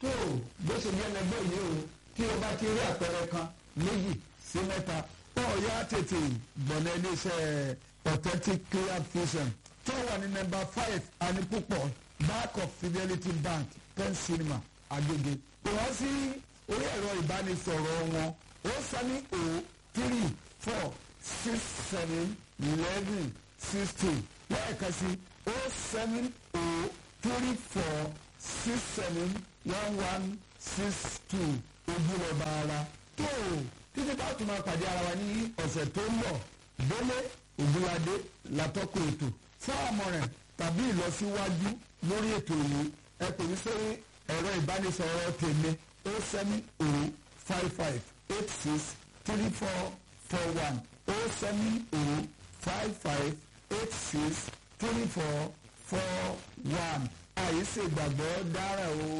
tó bó ṣe jẹ́ lẹ́gbẹ́ yìí o tí o bá ti rí àpẹẹrẹ kan méjì sí mẹ́ta ó yá tètè gbọ̀nà iléeṣẹ́ authentic clear vision tó wà ní nọ́mbà five anipupọ̀ back of fidelity bank ten cinema agege wọ́n sí orí ẹ̀rọ ìbánisọ̀rọ̀ wọn ó sani o three four six seven eleven sixteen lẹ́ẹ̀kan sí o seven o three four six seven one one six two ojúlọba ara tó títí bá tún máa pàdé ara wa ní ọ̀sẹ̀ tó ń bọ̀ délé ògúnladé látọ́kọ̀ ètò fún àmọ̀ràn tàbí ìlọsíwájú lórí ètò yìí ẹ pè mí sórí ẹ̀rọ ìbánisọ̀rọ̀ tèmi o seven o five five eight six three four four one o seven o five five eight six three four four one àyè ṣègbàgbọ́ dára o.